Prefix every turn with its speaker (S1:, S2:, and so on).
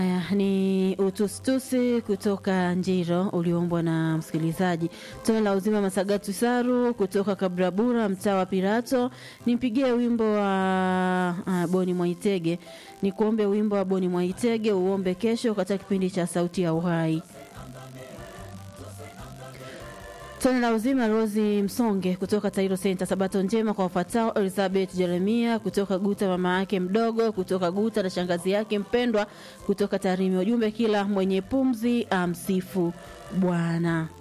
S1: Haya ni utusitusi kutoka Njiro uliombwa na msikilizaji. Tone la uzima Masagatu Saru kutoka Kabrabura, mtaa wa Pirato. Nimpigie wimbo wa uh, Boni Mwaitege, ni kuombe wimbo wa Boni Mwaitege uombe kesho katika kipindi cha Sauti ya Uhai. Tone la uzima Rosi Msonge kutoka Tairo Center. Sabato njema kwa wafuatao: Elizabeth Jeremia kutoka Guta, mama yake mdogo kutoka Guta na shangazi yake mpendwa kutoka Tarime. Ujumbe, kila mwenye pumzi amsifu Bwana.